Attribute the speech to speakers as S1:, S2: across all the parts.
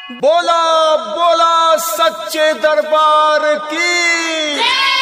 S1: बोला बोला सच्चे दरबार की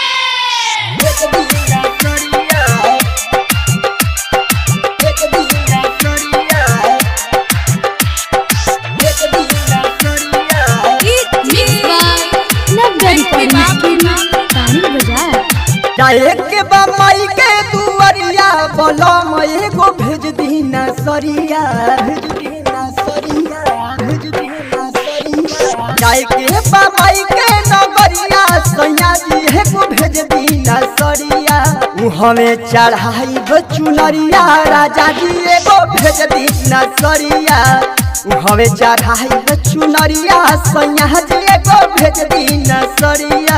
S2: डायरेक्ट के बम्बई के दुआरिया बलम एगो भेज दी नसरिया भेज दी नसरिया भेज दी नसरिया जाए के बम्बई के नगरिया सैया जी एगो भेज दी नसरिया उ हमें चढ़ाई चुनरिया राजा जी एगो भेज दी नसरिया उ हमें चढ़ाई चुनरिया सैया जी एगो भेज दी नसरिया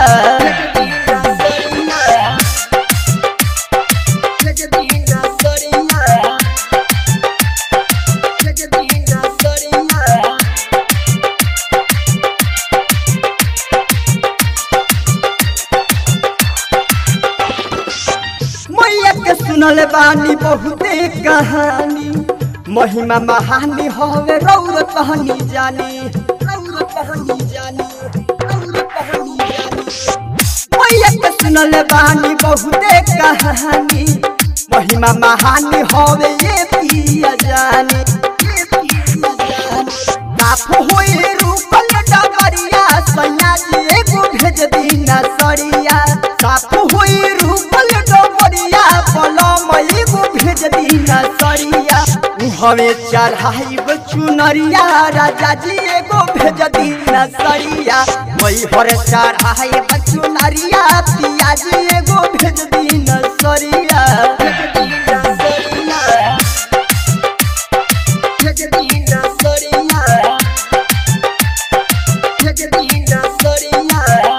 S2: मैया के सुनल बानी बहुते कहानी महिमा महानी हवे रौर कहनी जानी रौर कहनी जानी रौर कहनी जानी मैया के सुनल बानी बहुते कहानी महिमा महानी हवे ये पिया जानी ये पिया जानी बाप होई रूपल डबरिया सैया जी एगो भेज दी नसरिया साप होई रूपल डबरिया पलम एगो भेज दी नसरिया उ हमें चढ़ाई चुनरिया राजा जी एगो भेज दी नसरिया वही हर चढ़ाई चुनरिया पिया जी एगो भेज दी नसरिया भेज दी नसरिया भेज दी नसरिया भेज दी नसरिया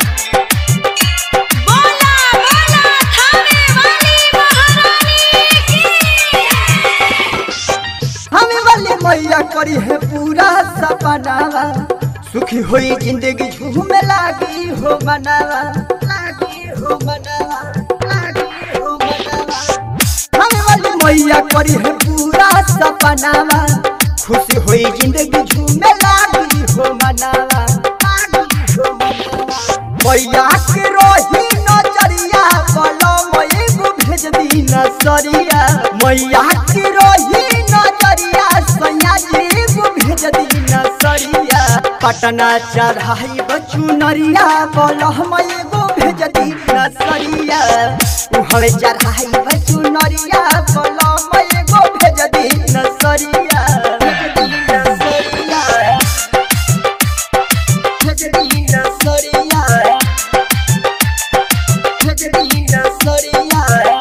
S2: हमें वाली मैया करी है पूरा सपनावा सुखी हुई जिंदगी झूमे लागी हो मनावा लागी हो मनावा लागी हो मनावा हमें वाली मैया करी है पूरा सपनावा खुशी हुई जिंदगी झूमे लागी हो मनावा लागी हो मनावा मैया के रोही नजरिया बोलो मैं एगो भेज दी नसरिया मैया के रोही नजरिया सैया जी एगो भेज दी नसरिया पटना चढ़ाई बचुनरिया बोलो हम एगो भेज दी नसरिया उहरे चढ़ाई बचुनरिया बोलो मैं एगो भेज दी नसरिया भेज दी नसरिया भेज दी नसरिया भेज दी नसरिया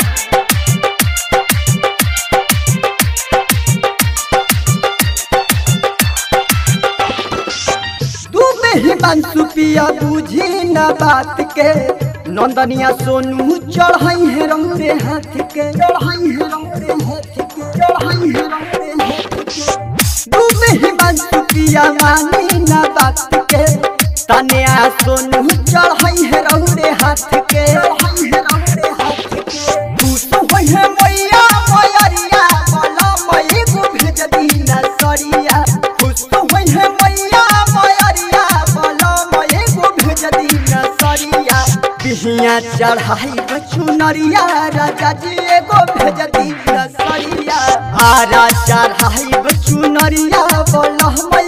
S2: तू में ही मनसुपिया बुझी न बात के नंदनिया सोनू चढ़ाई है रंगरे हाथ के चढ़ाई है रंगरे हाथ के चढ़ाई है रंगरे हाथ के तू में ही मनसुपिया मानी न बात के तनिया सोनू चढ़ाई है रंगरे हाथ के चढ़ाई है रंगरे हाथ के तू तो होई है मैया मैरिया बोला मैं एगो भेज दी नसरिया खुश तो होई है मैया मैरिया बोला मैं एगो भेज दी नसरिया बिहिया चढ़ाई बचुनरिया राजा जी एगो भेज दी नसरिया आरा चढ़ाई बचुनरिया बोला मैं